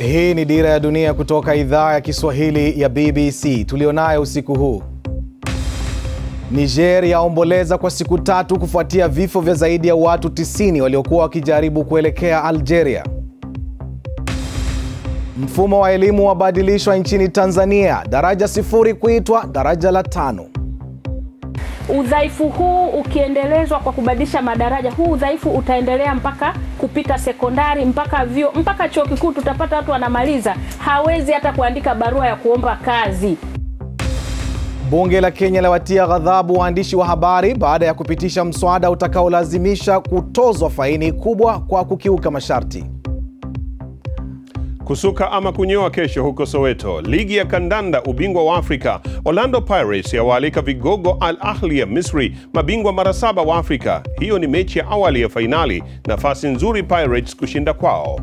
Hii ni Dira ya Dunia kutoka idhaa ya Kiswahili ya BBC tulionayo usiku huu. Niger yaomboleza kwa siku tatu kufuatia vifo vya zaidi ya watu 90 waliokuwa wakijaribu kuelekea Algeria. Mfumo wa elimu wabadilishwa nchini Tanzania, daraja sifuri kuitwa daraja la tano. Udhaifu huu ukiendelezwa kwa kubadilisha madaraja, huu udhaifu utaendelea mpaka kupita sekondari, mpaka vyuo, mpaka chuo kikuu. Tutapata watu wanamaliza, hawezi hata kuandika barua ya kuomba kazi. Bunge la Kenya lawatia ghadhabu waandishi wa habari baada ya kupitisha mswada utakaolazimisha kutozwa faini kubwa kwa kukiuka masharti. Kusuka ama kunyoa kesho huko Soweto. Ligi ya kandanda ubingwa wa Afrika, Orlando Pirates yawaalika vigogo Al Ahli ya Misri, mabingwa mara saba wa Afrika. Hiyo ni mechi ya awali ya fainali, nafasi nzuri Pirates kushinda kwao.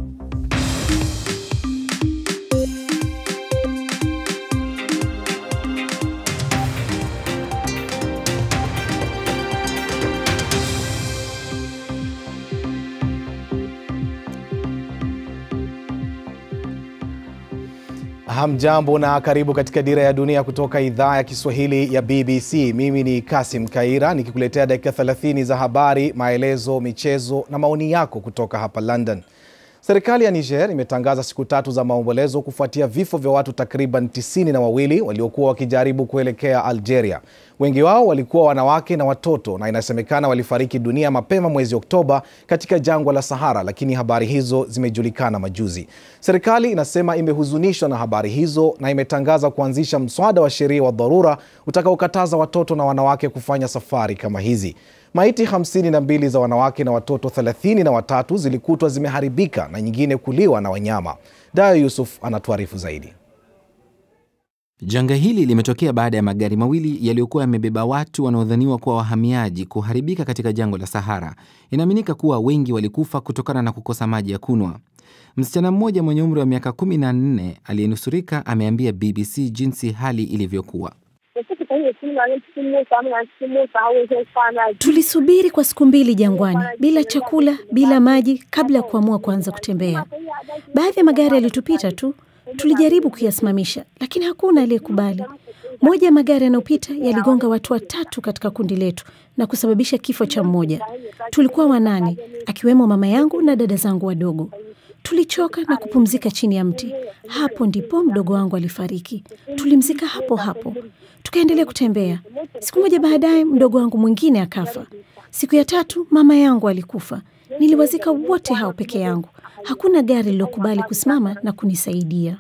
Hamjambo na karibu katika Dira ya Dunia kutoka idhaa ya Kiswahili ya BBC. Mimi ni Kasim Kaira nikikuletea dakika 30 za habari, maelezo, michezo na maoni yako kutoka hapa London. Serikali ya Niger imetangaza siku tatu za maombolezo kufuatia vifo vya watu takriban tisini na wawili waliokuwa wakijaribu kuelekea Algeria. Wengi wao walikuwa wanawake na watoto, na inasemekana walifariki dunia mapema mwezi Oktoba katika jangwa la Sahara, lakini habari hizo zimejulikana majuzi. Serikali inasema imehuzunishwa na habari hizo na imetangaza kuanzisha mswada wa sheria wa dharura utakaokataza watoto na wanawake kufanya safari kama hizi. Maiti 52 za wanawake na watoto 33 zilikutwa zimeharibika na nyingine kuliwa na wanyama. Dayo Yusuf anatuarifu zaidi. Janga hili limetokea baada ya magari mawili yaliyokuwa yamebeba watu wanaodhaniwa kuwa wahamiaji kuharibika katika jangwa la Sahara. Inaaminika kuwa wengi walikufa kutokana na kukosa maji ya kunywa. Msichana mmoja mwenye umri wa miaka 14 aliyenusurika ameambia BBC jinsi hali ilivyokuwa. Tulisubiri kwa siku mbili jangwani bila chakula, bila maji, kabla ya kuamua kuanza kutembea. Baadhi ya magari yalitupita tu, tulijaribu kuyasimamisha, lakini hakuna aliyekubali. Moja ya magari yanayopita yaligonga watu watatu katika kundi letu na kusababisha kifo cha mmoja. Tulikuwa wanane, akiwemo mama yangu na dada zangu wadogo. Tulichoka na kupumzika chini ya mti. Hapo ndipo mdogo wangu alifariki. Tulimzika hapo hapo, tukaendelea kutembea. Siku moja baadaye, mdogo wangu mwingine akafa. Siku ya tatu, mama yangu alikufa. Niliwazika wote hao peke yangu. Hakuna gari lilokubali kusimama na kunisaidia.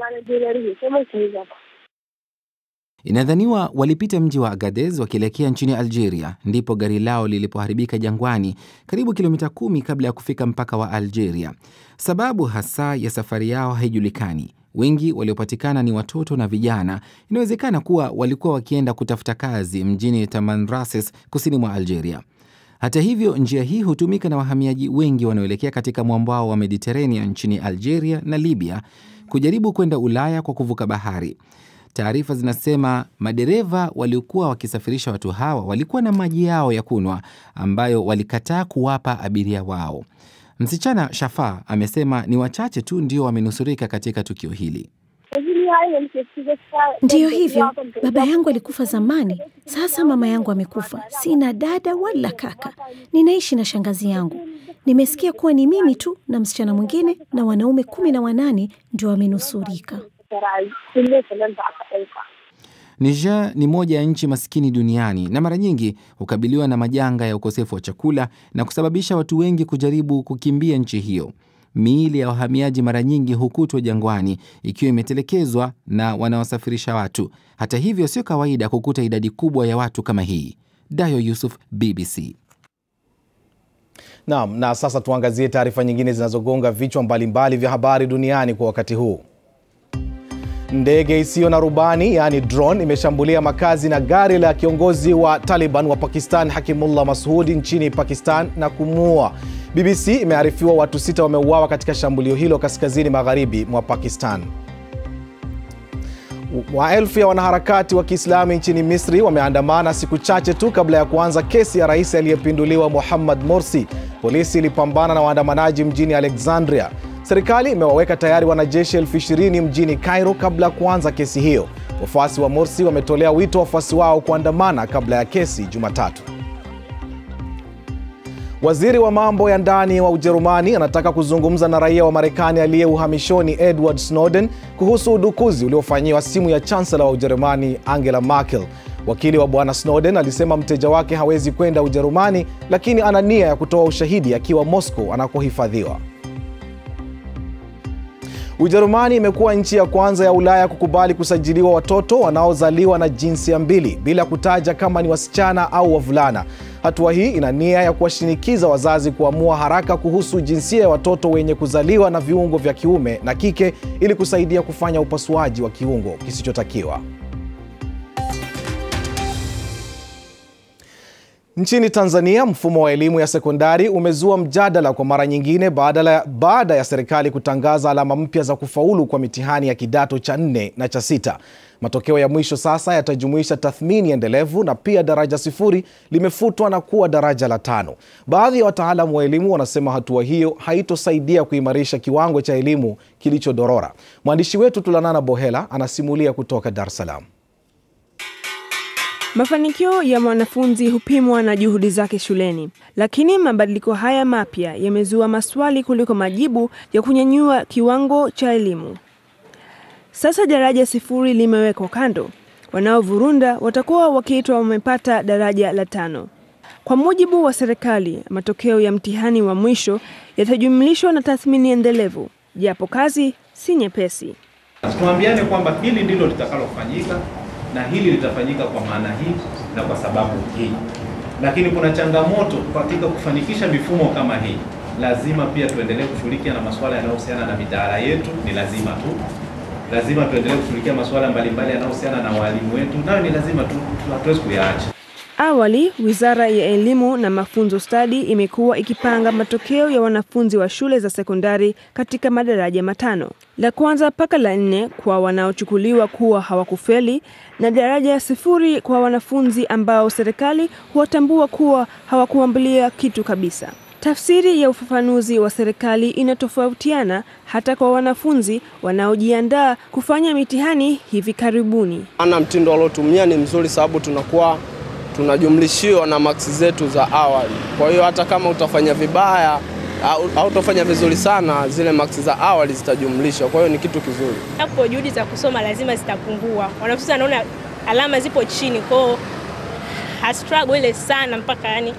Inadhaniwa walipita mji wa Agadez wakielekea nchini Algeria, ndipo gari lao lilipoharibika jangwani, karibu kilomita kumi kabla ya kufika mpaka wa Algeria. Sababu hasa ya safari yao haijulikani. Wengi waliopatikana ni watoto na vijana. Inawezekana kuwa walikuwa wakienda kutafuta kazi mjini Tamanrasses, kusini mwa Algeria. Hata hivyo, njia hii hutumika na wahamiaji wengi wanaoelekea katika mwambao wa Mediterranean nchini Algeria na Libya kujaribu kwenda Ulaya kwa kuvuka bahari. Taarifa zinasema madereva waliokuwa wakisafirisha watu hawa walikuwa na maji yao ya kunywa ambayo walikataa kuwapa abiria wao. Msichana Shafa amesema ni wachache tu ndio wamenusurika katika tukio hili. Ndiyo hivyo, baba yangu alikufa zamani. Sasa mama yangu amekufa, sina dada wala kaka. Ninaishi na shangazi yangu. Nimesikia kuwa ni mimi tu na msichana mwingine na wanaume kumi na wanane ndio wamenusurika. Niger ni moja ya nchi maskini duniani na mara nyingi hukabiliwa na majanga ya ukosefu wa chakula na kusababisha watu wengi kujaribu kukimbia nchi hiyo. Miili ya wahamiaji mara nyingi hukutwa jangwani ikiwa imetelekezwa na wanaosafirisha watu. Hata hivyo, sio kawaida kukuta idadi kubwa ya watu kama hii. Dayo Yusuf, BBC. Naam, na sasa tuangazie taarifa nyingine zinazogonga vichwa mbalimbali vya habari duniani kwa wakati huu. Ndege isiyo na rubani yaani drone imeshambulia makazi na gari la kiongozi wa Taliban wa Pakistan Hakimullah Masoud nchini Pakistan na kumuua. BBC imearifiwa watu sita wameuawa katika shambulio hilo kaskazini magharibi mwa Pakistan. Maelfu ya wanaharakati wa Kiislamu nchini Misri wameandamana siku chache tu kabla ya kuanza kesi ya rais aliyepinduliwa Muhammad Morsi. Polisi ilipambana na waandamanaji mjini Alexandria. Serikali imewaweka tayari wanajeshi elfu ishirini mjini Cairo kabla ya kuanza kesi hiyo. Wafuasi wa Morsi wametolea wito wafuasi wao kuandamana kabla ya kesi Jumatatu. Waziri wa mambo ya ndani wa Ujerumani anataka kuzungumza na raia wa Marekani aliye uhamishoni Edward Snowden kuhusu udukuzi uliofanyiwa simu ya chansela wa Ujerumani Angela Merkel. Wakili wa bwana Snowden alisema mteja wake hawezi kwenda Ujerumani, lakini ana nia ya kutoa ushahidi akiwa Moscow anakohifadhiwa. Ujerumani imekuwa nchi ya kwanza ya Ulaya kukubali kusajiliwa watoto wanaozaliwa na jinsia mbili bila kutaja kama ni wasichana au wavulana. Hatua hii ina nia ya kuwashinikiza wazazi kuamua haraka kuhusu jinsia ya watoto wenye kuzaliwa na viungo vya kiume na kike ili kusaidia kufanya upasuaji wa kiungo kisichotakiwa. Nchini Tanzania, mfumo wa elimu ya sekondari umezua mjadala kwa mara nyingine baada baada ya serikali kutangaza alama mpya za kufaulu kwa mitihani ya kidato cha nne na cha sita. Matokeo ya mwisho sasa yatajumuisha tathmini endelevu na pia daraja sifuri limefutwa na kuwa daraja la tano. Baadhi ya wataalamu wa elimu wanasema hatua hiyo haitosaidia kuimarisha kiwango cha elimu kilichodorora. Mwandishi wetu Tulanana Bohela anasimulia kutoka Dar es Salaam. Mafanikio ya mwanafunzi hupimwa na juhudi zake shuleni, lakini mabadiliko haya mapya yamezua maswali kuliko majibu ya kunyanyua kiwango cha elimu. Sasa daraja sifuri limewekwa kando, wanaovurunda watakuwa wakiitwa wamepata daraja la tano. Kwa mujibu wa serikali, matokeo ya mtihani wa mwisho yatajumlishwa na tathmini endelevu, japo kazi si nyepesi. Tuambiane kwamba hili ndilo litakalofanyika na hili litafanyika kwa maana hii na kwa sababu hii. Lakini kuna changamoto katika kufanikisha mifumo kama hii. Lazima pia tuendelee kushughulikia na masuala yanayohusiana na mitaala yetu, ni lazima tu. Lazima tuendelee kushughulikia masuala mbalimbali yanayohusiana na walimu wetu, nayo ni lazima tu, hatuwezi kuyaacha. Awali, Wizara ya Elimu na Mafunzo Stadi imekuwa ikipanga matokeo ya wanafunzi wa shule za sekondari katika madaraja matano, la kwanza mpaka la nne kwa wanaochukuliwa kuwa hawakufeli na daraja sifuri kwa wanafunzi ambao serikali huwatambua kuwa hawakuambulia kitu kabisa. Tafsiri ya ufafanuzi wa serikali inatofautiana hata kwa wanafunzi wanaojiandaa kufanya mitihani hivi karibuni. Ana mtindo waliotumia ni mzuri, sababu tunakuwa tunajumlishiwa na maksi zetu za awali. Kwa hiyo hata kama utafanya vibaya au, au utafanya vizuri sana, zile maksi za awali zitajumlishwa. Kwa hiyo ni kitu kizuri. Hapo juhudi za kusoma lazima zitapungua. Wanafunzi wanaona alama zipo chini, kwao hastruggle ile sana mpaka yani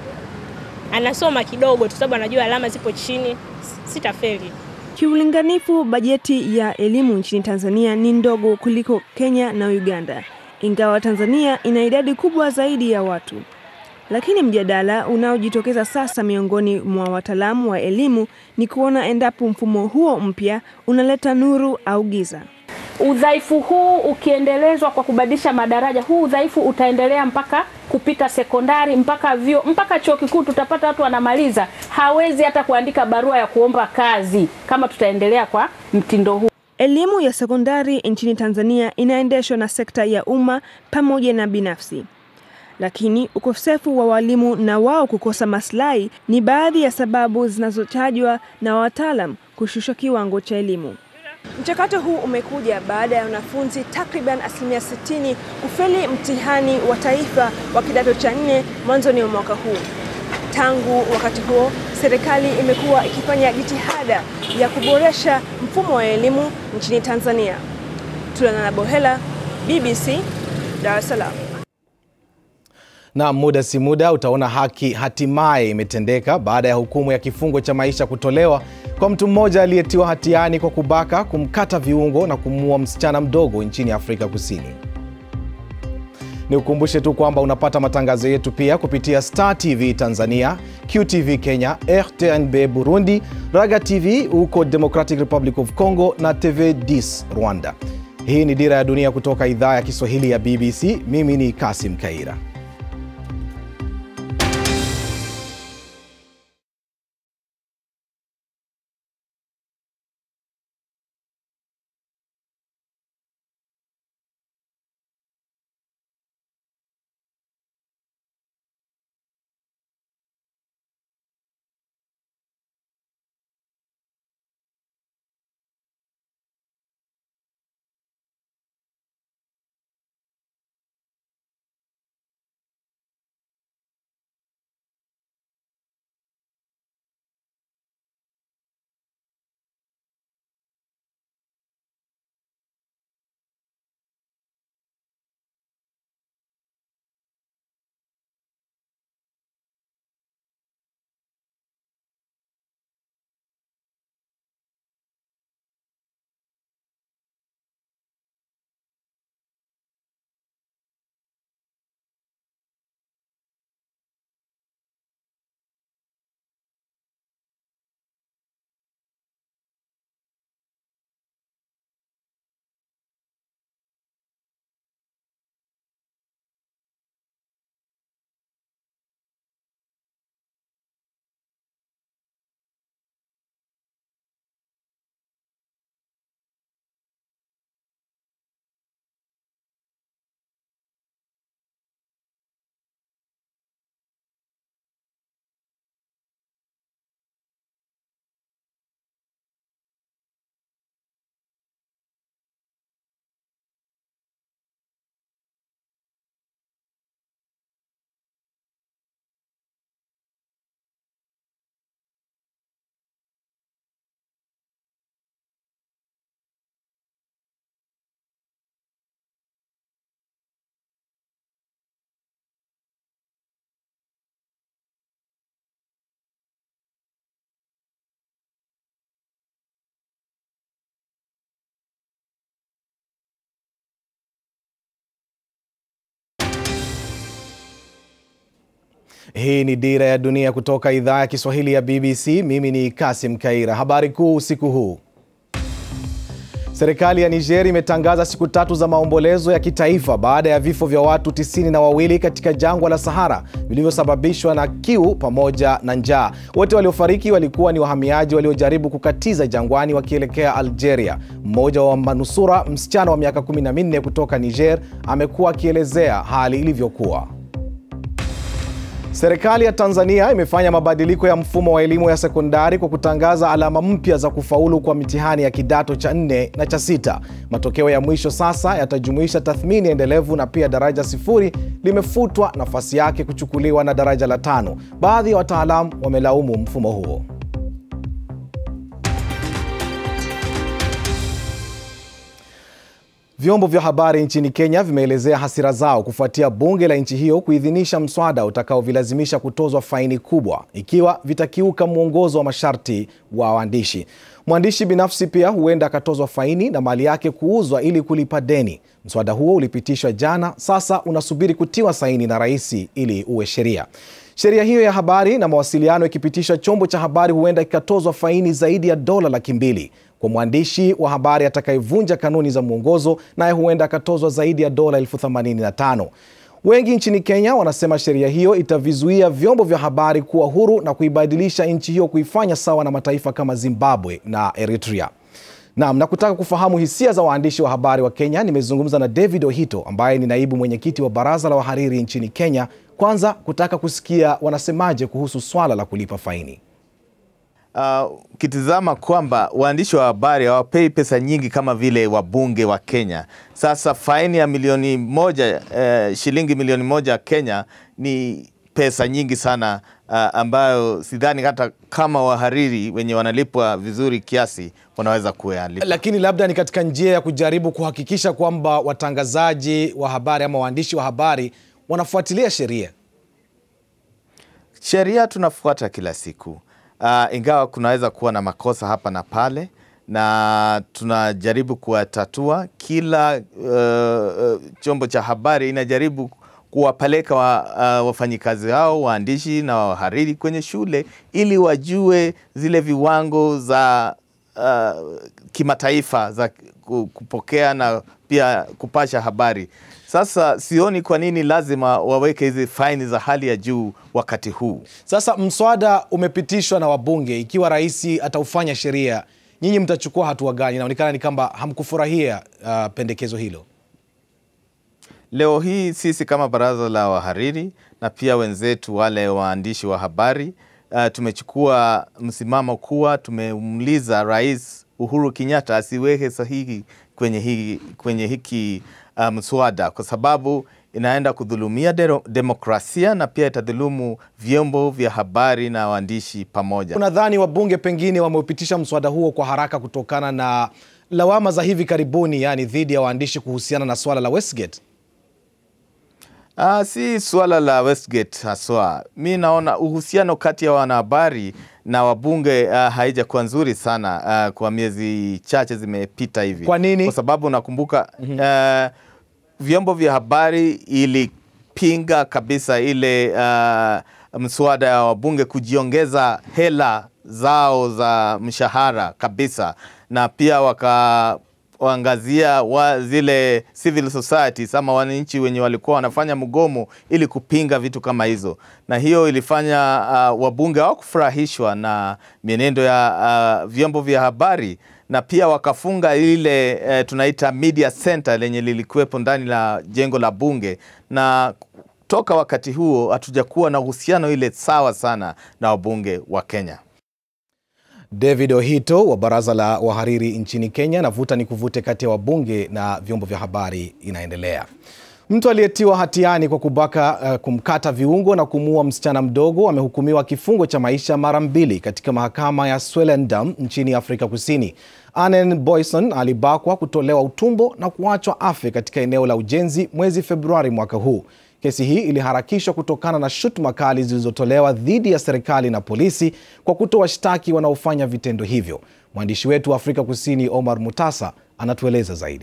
anasoma kidogo tu, sababu anajua alama zipo chini, sitafeli. Kiulinganifu, bajeti ya elimu nchini Tanzania ni ndogo kuliko Kenya na Uganda ingawa Tanzania ina idadi kubwa zaidi ya watu. Lakini mjadala unaojitokeza sasa miongoni mwa wataalamu wa elimu ni kuona endapo mfumo huo mpya unaleta nuru au giza. Udhaifu huu ukiendelezwa kwa kubadilisha madaraja, huu udhaifu utaendelea mpaka kupita sekondari, mpaka vyo, mpaka chuo kikuu. Tutapata watu wanamaliza, hawezi hata kuandika barua ya kuomba kazi kama tutaendelea kwa mtindo huu. Elimu ya sekondari nchini Tanzania inaendeshwa na sekta ya umma pamoja na binafsi, lakini ukosefu wa walimu na wao kukosa maslahi ni baadhi ya sababu zinazotajwa na wataalam kushusha kiwango cha elimu. Mchakato huu umekuja baada ya wanafunzi takriban asilimia 60 kufeli mtihani wa taifa wa kidato cha nne mwanzoni mwa mwaka huu. Tangu wakati huo, serikali imekuwa ikifanya jitihada ya kuboresha mfumo wa elimu nchini Tanzania. Tulanana Bohela, BBC, Dar es Salaam. Na muda si muda utaona haki hatimaye imetendeka baada ya hukumu ya kifungo cha maisha kutolewa kwa mtu mmoja aliyetiwa hatiani kwa kubaka, kumkata viungo na kumuua msichana mdogo nchini Afrika Kusini. Ni ukumbushe tu kwamba unapata matangazo yetu pia kupitia Star TV Tanzania, QTV Kenya, RTNB Burundi, Raga TV huko Democratic Republic of Congo na TV 10 Rwanda. Hii ni Dira ya Dunia kutoka idhaa ya Kiswahili ya BBC. Mimi ni Kasim Kaira. Hii ni Dira ya Dunia kutoka idhaa ya Kiswahili ya BBC. Mimi ni Kasim Kaira. Habari kuu usiku huu. Serikali ya Niger imetangaza siku tatu za maombolezo ya kitaifa baada ya vifo vya watu tisini na wawili katika jangwa la Sahara vilivyosababishwa na kiu pamoja na njaa. Wote waliofariki walikuwa ni wahamiaji waliojaribu kukatiza jangwani wakielekea Algeria. Mmoja wa manusura, msichana wa miaka 14 kutoka Niger, amekuwa akielezea hali ilivyokuwa. Serikali ya Tanzania imefanya mabadiliko ya mfumo wa elimu ya sekondari kwa kutangaza alama mpya za kufaulu kwa mitihani ya kidato cha nne na cha sita. Matokeo ya mwisho sasa yatajumuisha tathmini endelevu na pia daraja sifuri limefutwa, nafasi yake kuchukuliwa na daraja la tano. Baadhi ya wataalamu wamelaumu mfumo huo. Vyombo vya habari nchini Kenya vimeelezea hasira zao kufuatia bunge la nchi hiyo kuidhinisha mswada utakaovilazimisha kutozwa faini kubwa ikiwa vitakiuka mwongozo wa masharti wa waandishi. Mwandishi binafsi pia huenda akatozwa faini na mali yake kuuzwa ili kulipa deni. Mswada huo ulipitishwa jana, sasa unasubiri kutiwa saini na rais ili uwe sheria. Sheria hiyo ya habari na mawasiliano ikipitishwa, chombo cha habari huenda kikatozwa faini zaidi ya dola laki mbili kwa mwandishi wa habari atakayevunja kanuni za mwongozo, naye huenda akatozwa zaidi ya dola elfu themanini na tano. Wengi nchini Kenya wanasema sheria hiyo itavizuia vyombo vya habari kuwa huru na kuibadilisha nchi hiyo kuifanya sawa na mataifa kama Zimbabwe na Eritrea. Naam, na kutaka kufahamu hisia za waandishi wa habari wa Kenya, nimezungumza na David Ohito ambaye ni naibu mwenyekiti wa baraza la wahariri nchini Kenya, kwanza kutaka kusikia wanasemaje kuhusu swala la kulipa faini. Ukitizama uh, kwamba waandishi wa habari hawapei pesa nyingi kama vile wabunge wa Kenya. Sasa faini ya milioni moja uh, shilingi milioni moja Kenya ni pesa nyingi sana uh, ambayo sidhani hata kama wahariri wenye wanalipwa vizuri kiasi wanaweza kuyalipa. Lakini labda ni katika njia ya kujaribu kuhakikisha kwamba watangazaji wa habari ama waandishi wa habari wanafuatilia sheria. Sheria tunafuata kila siku. Uh, ingawa kunaweza kuwa na makosa hapa na pale, na tunajaribu kuwatatua. Kila uh, chombo cha habari inajaribu kuwapeleka wa, uh, wafanyikazi hao waandishi na wahariri kwenye shule ili wajue zile viwango za uh, kimataifa za kupokea na pia kupasha habari. Sasa sioni kwa nini lazima waweke hizi faini za hali ya juu wakati huu. Sasa mswada umepitishwa na wabunge, ikiwa rais ataufanya sheria, nyinyi mtachukua hatua gani? Inaonekana ni kwamba hamkufurahia uh, pendekezo hilo. Leo hii sisi kama baraza la wahariri na pia wenzetu wale waandishi wa habari uh, tumechukua msimamo kuwa tumemuuliza Rais Uhuru Kenyatta asiweke sahihi kwenye hiki, kwenye hiki uh, mswada kwa sababu inaenda kudhulumia de demokrasia na pia itadhulumu vyombo vya habari na waandishi pamoja. Unadhani wabunge pengine wameupitisha mswada huo kwa haraka kutokana na lawama za hivi karibuni, yani dhidi ya waandishi kuhusiana na swala la Westgate? Uh, si swala la Westgate haswa. Mi naona uhusiano kati ya wanahabari na wabunge uh, haijakuwa nzuri sana uh, kwa miezi chache zimepita hivi. Kwa nini? Kwa sababu nakumbuka mm -hmm. uh, vyombo vya habari ilipinga kabisa ile uh, mswada ya wabunge kujiongeza hela zao za mshahara kabisa, na pia waka waangazia wa zile civil societies ama wananchi wenye walikuwa wanafanya mgomo ili kupinga vitu kama hizo, na hiyo ilifanya uh, wabunge hawakufurahishwa na mienendo ya uh, vyombo vya habari na pia wakafunga ile uh, tunaita media center lenye lilikuwepo ndani la jengo la bunge, na toka wakati huo hatujakuwa na uhusiano ile sawa sana na wabunge wa Kenya. David Ohito wa baraza la wahariri nchini Kenya. Navuta ni kuvute kati ya wabunge na vyombo vya habari inaendelea. Mtu aliyetiwa hatiani kwa kubaka, uh, kumkata viungo na kumuua msichana mdogo amehukumiwa kifungo cha maisha mara mbili katika mahakama ya Swellendam nchini Afrika Kusini. Anen Boyson alibakwa, kutolewa utumbo na kuachwa afe katika eneo la ujenzi mwezi Februari mwaka huu. Kesi hii iliharakishwa kutokana na shutuma kali zilizotolewa dhidi ya serikali na polisi kwa kutowashtaki wanaofanya vitendo hivyo. Mwandishi wetu wa Afrika Kusini Omar Mutasa anatueleza zaidi.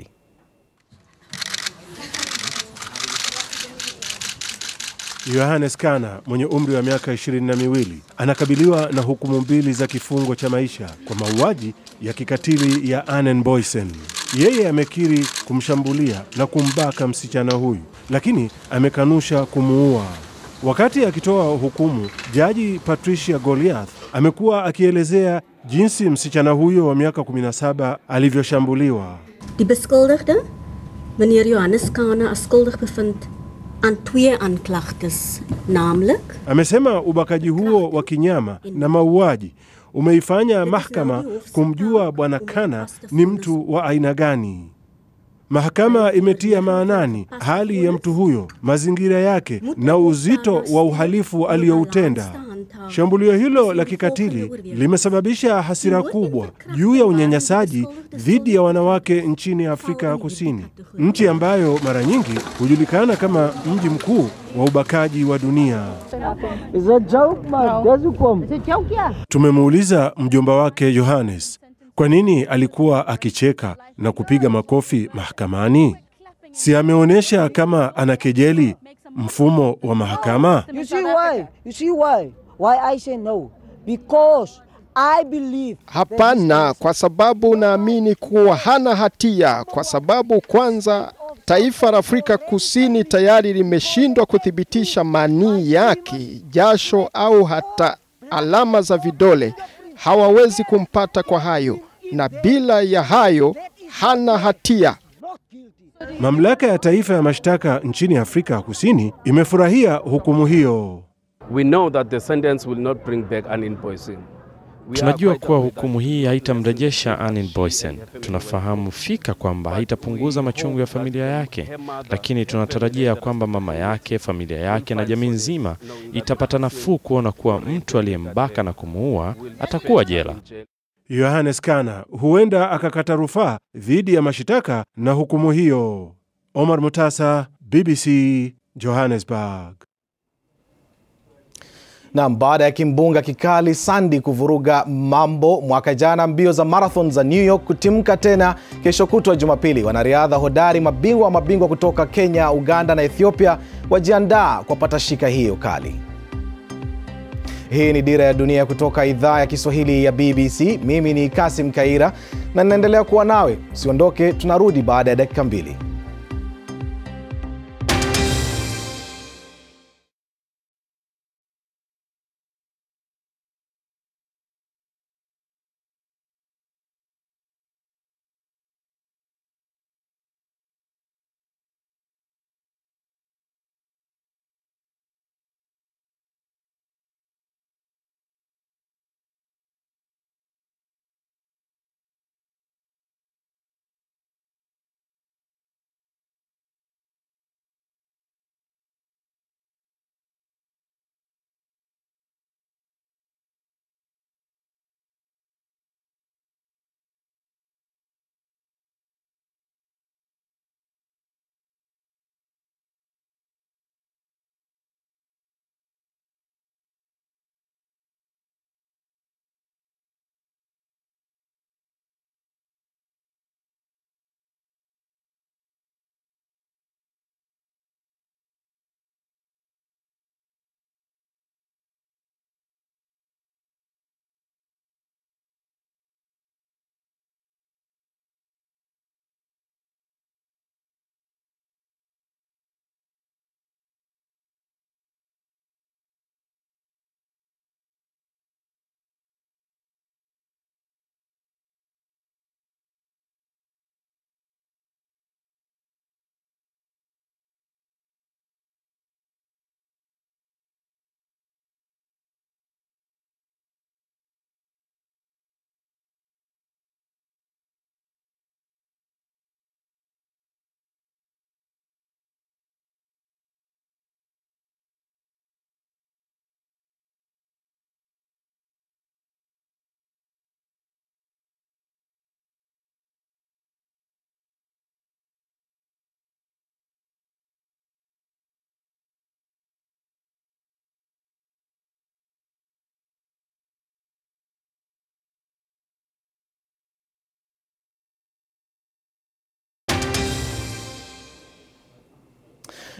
Yohanes Kana mwenye umri wa miaka ishirini na miwili anakabiliwa na hukumu mbili za kifungo cha maisha kwa mauaji ya kikatili ya Anen Boysen. Yeye amekiri kumshambulia na kumbaka msichana huyu, lakini amekanusha kumuua. Wakati akitoa hukumu, jaji Patricia Goliath amekuwa akielezea jinsi msichana huyo wa miaka 17 alivyoshambuliwa. Die beskuldigde, meneer Johannes Kane, as skuldig bevind aan twee aanklagtes, naamlik Amesema ubakaji huo wa kinyama na mauaji umeifanya mahakama kumjua bwana Kana ni mtu wa aina gani. Mahakama imetia maanani hali ya mtu huyo, mazingira yake na uzito wa uhalifu aliyoutenda. Shambulio hilo la kikatili limesababisha hasira kubwa juu ya unyanyasaji dhidi ya wanawake nchini Afrika ya Kusini, nchi ambayo mara nyingi hujulikana kama mji mkuu wa ubakaji wa dunia. Tumemuuliza mjomba wake Yohanes kwa nini alikuwa akicheka na kupiga makofi mahakamani. Si ameonyesha kama anakejeli mfumo wa mahakama? You see why? You see why? Why I say no? Because I believe Hapana, kwa sababu naamini kuwa hana hatia, kwa sababu kwanza taifa la Afrika Kusini tayari limeshindwa kuthibitisha manii yake, jasho au hata alama za vidole. Hawawezi kumpata kwa hayo, na bila ya hayo hana hatia. Mamlaka ya taifa ya mashtaka nchini Afrika ya Kusini imefurahia hukumu hiyo. We know that the sentence will not bring back an invoicing. Tunajua kuwa hukumu hii haitamrejesha Anin Boysen. Tunafahamu fika kwamba haitapunguza machungu ya familia yake, lakini tunatarajia kwamba mama yake, familia yake na jamii nzima itapata nafuu kuona kuwa mtu aliyembaka na kumuua atakuwa jela. Yohanes Kana huenda akakata rufaa dhidi ya mashitaka na hukumu hiyo. Omar Mutasa, BBC, Johannesburg. Nam, baada ya kimbunga kikali Sandy kuvuruga mambo mwaka jana, mbio za marathon za New York kutimka tena kesho kutwa Jumapili. Wanariadha hodari, mabingwa wa mabingwa kutoka Kenya, Uganda na Ethiopia wajiandaa kwa patashika hiyo kali. Hii ni Dira ya Dunia kutoka idhaa ya Kiswahili ya BBC. Mimi ni Kasim Kaira na ninaendelea kuwa nawe. Usiondoke, tunarudi baada ya dakika mbili.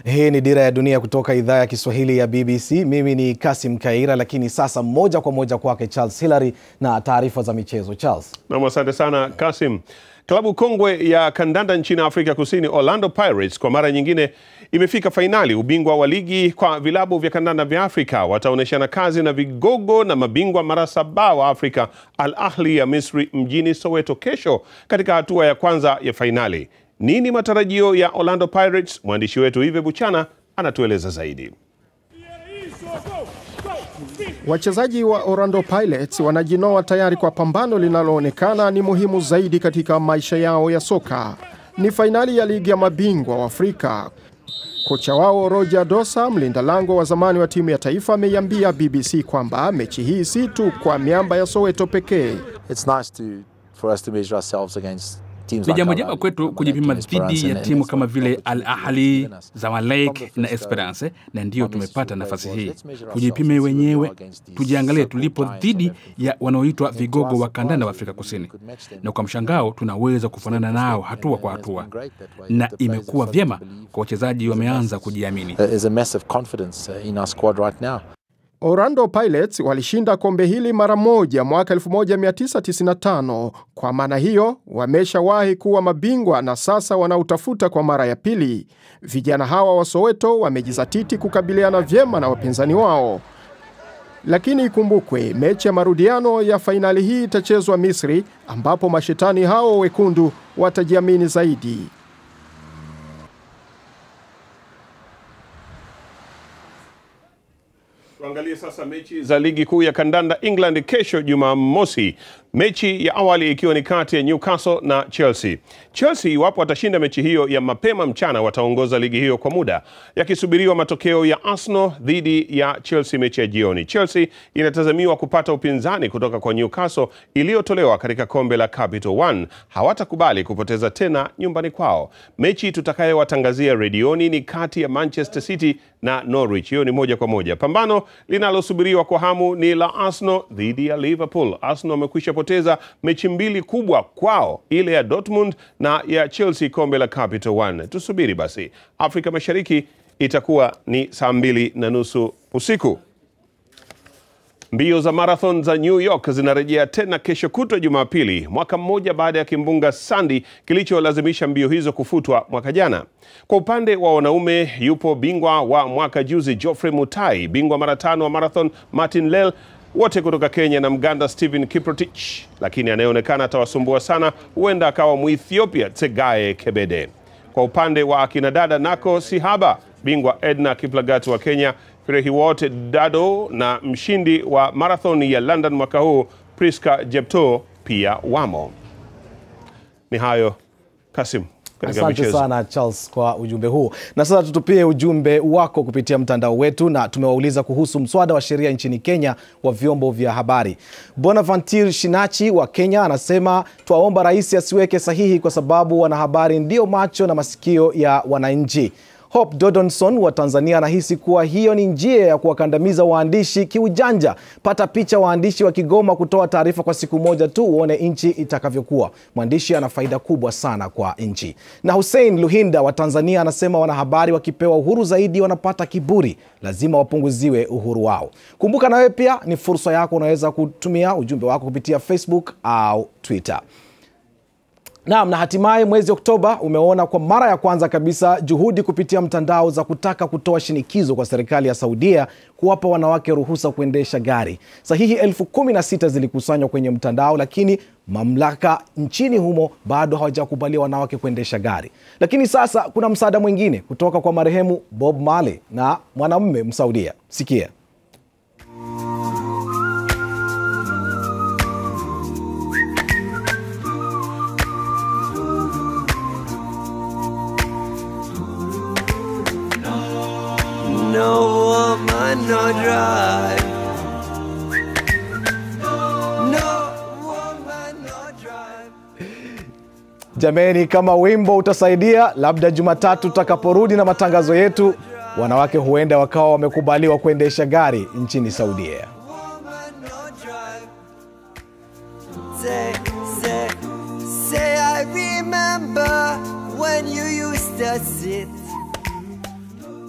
Hii ni Dira ya Dunia kutoka idhaa ya Kiswahili ya BBC. Mimi ni Kasim Kaira, lakini sasa moja kwa moja kwake Charles Hilary na taarifa za michezo. Charles. Nam, asante sana Kasim. Klabu kongwe ya kandanda nchini Afrika Kusini, Orlando Pirates, kwa mara nyingine imefika fainali ubingwa wa ligi kwa vilabu vya kandanda vya Afrika. Wataonyeshana kazi na vigogo na mabingwa mara saba wa Afrika, Al Ahli ya Misri mjini Soweto kesho katika hatua ya kwanza ya fainali. Nini matarajio ya Orlando Pirates? Mwandishi wetu Ive Buchana anatueleza zaidi. Wachezaji wa Orlando Pirates wanajinoa tayari kwa pambano linaloonekana ni muhimu zaidi katika maisha yao ya soka. Ni fainali ya ligi ya mabingwa wa Afrika. Kocha wao Roger Dosa, mlinda lango wa zamani wa timu ya taifa, ameiambia BBC kwamba mechi hii si tu kwa miamba ya Soweto pekee. It's nice to, for us to measure ourselves against teams Ni like jambo Al jema Ahly, kwetu kujipima Esperance dhidi ya and- timu and kama for- vile for- Al for- Ahly, for- Zamalek na Esperance, na ndiyo tumepata nafasi hii. Tujipime wenyewe, tujiangalie tulipo dhidi ya wanaoitwa vigogo wa kandanda wa Afrika Kusini, na kwa mshangao tunaweza kufanana nao hatua kwa hatua, na imekuwa vyema kwa wachezaji wameanza kujiamini. There is a massive confidence uh, in our squad right now. Orlando Pirates walishinda kombe hili mara moja mwaka 1995. Kwa maana hiyo, wameshawahi kuwa mabingwa na sasa wanautafuta kwa mara ya pili. Vijana hawa wa Soweto wamejizatiti kukabiliana vyema na wapinzani wao. Lakini ikumbukwe, mechi ya marudiano ya fainali hii itachezwa Misri, ambapo mashetani hao wekundu watajiamini zaidi. Tuangalie sasa mechi za ligi kuu ya kandanda England kesho Jumamosi, mechi ya awali ikiwa ni kati ya Newcastle na Chelsea. Chelsea iwapo watashinda mechi hiyo ya mapema mchana, wataongoza ligi hiyo kwa muda, yakisubiriwa matokeo ya Arsenal dhidi ya Chelsea mechi ya jioni. Chelsea inatazamiwa kupata upinzani kutoka kwa Newcastle iliyotolewa katika kombe la Capital One. Hawatakubali kupoteza tena nyumbani kwao. Mechi tutakayowatangazia redioni ni kati ya Manchester City na Norwich. Hiyo ni moja kwa moja. Pambano linalosubiriwa kwa hamu ni la Arsenal dhidi ya Liverpool. Arsenal wamekwisha poteza mechi mbili kubwa kwao, ile ya Dortmund na ya Chelsea kombe la Capital One. Tusubiri basi. Afrika Mashariki itakuwa ni saa mbili na nusu usiku. Mbio za marathon za New York zinarejea tena kesho kutwa Jumapili, mwaka mmoja baada ya kimbunga Sandy kilicholazimisha mbio hizo kufutwa mwaka jana. Kwa upande wa wanaume, yupo bingwa wa mwaka juzi Geoffrey Mutai, bingwa mara tano wa marathon Martin Lel, wote kutoka Kenya na Mganda Stephen Kiprotich, lakini anayeonekana atawasumbua sana huenda akawa Muethiopia Tsegaye Kebede. Kwa upande wa akina dada nako si haba, bingwa Edna Kiplagat wa Kenya, Firehiwot Dado na mshindi wa marathon ya London mwaka huu Priska Jepto pia wamo. Ni hayo Kasim katika Asante michezo. sana Charles kwa ujumbe huu. Na sasa tutupie ujumbe wako kupitia mtandao wetu, na tumewauliza kuhusu mswada wa sheria nchini Kenya wa vyombo vya habari. Bonaventure Shinachi wa Kenya anasema twaomba rais asiweke sahihi kwa sababu wanahabari ndio macho na masikio ya wananchi. Hope Dodonson wa Tanzania anahisi kuwa hiyo ni njia ya kuwakandamiza waandishi kiujanja. Pata picha waandishi wa Kigoma kutoa taarifa kwa siku moja tu, uone nchi itakavyokuwa. Mwandishi ana faida kubwa sana kwa nchi. Na Hussein Luhinda wa Tanzania anasema wanahabari wakipewa uhuru zaidi wanapata kiburi, lazima wapunguziwe uhuru wao. Kumbuka na wewe pia ni fursa yako, unaweza kutumia ujumbe wako kupitia Facebook au Twitter. Naam, na hatimaye mwezi Oktoba umeona kwa mara ya kwanza kabisa juhudi kupitia mtandao za kutaka kutoa shinikizo kwa serikali ya Saudia kuwapa wanawake ruhusa kuendesha gari. Sahihi elfu kumi na sita zilikusanywa kwenye mtandao, lakini mamlaka nchini humo bado hawajakubalia wanawake kuendesha gari. Lakini sasa kuna msaada mwingine kutoka kwa marehemu Bob Marley na mwanamume Msaudia. Sikia. No woman, no drive. No woman, no drive. Jameni, kama wimbo utasaidia, labda Jumatatu tutakaporudi na matangazo yetu, wanawake huenda wakawa wamekubaliwa kuendesha gari nchini Saudia. Say, say, say, I remember when you used to sit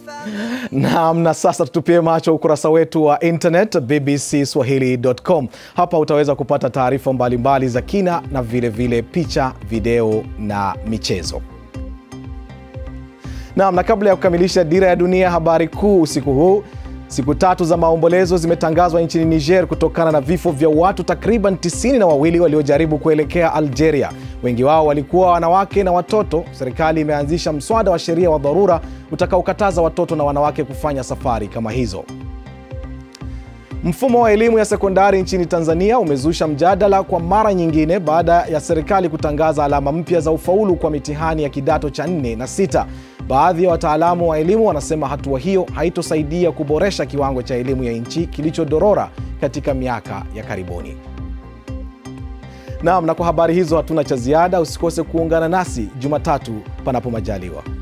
Naam, na sasa tutupie macho ukurasa wetu wa internet bbcswahili.com. Hapa utaweza kupata taarifa mbalimbali za kina na vile vile picha, video na michezo. Naam, na kabla ya kukamilisha dira ya dunia, habari kuu usiku huu Siku tatu za maombolezo zimetangazwa nchini Niger kutokana na vifo vya watu takriban tisini na wawili waliojaribu kuelekea Algeria. Wengi wao walikuwa wanawake na watoto. Serikali imeanzisha mswada wa sheria wa dharura utakaokataza watoto na wanawake kufanya safari kama hizo. Mfumo wa elimu ya sekondari nchini Tanzania umezusha mjadala kwa mara nyingine baada ya serikali kutangaza alama mpya za ufaulu kwa mitihani ya kidato cha nne na sita. Baadhi ya wataalamu wa elimu wanasema hatua hiyo haitosaidia kuboresha kiwango cha elimu ya nchi kilichodorora katika miaka ya karibuni. Naam, na kwa habari hizo hatuna cha ziada. Usikose kuungana nasi Jumatatu panapo majaliwa.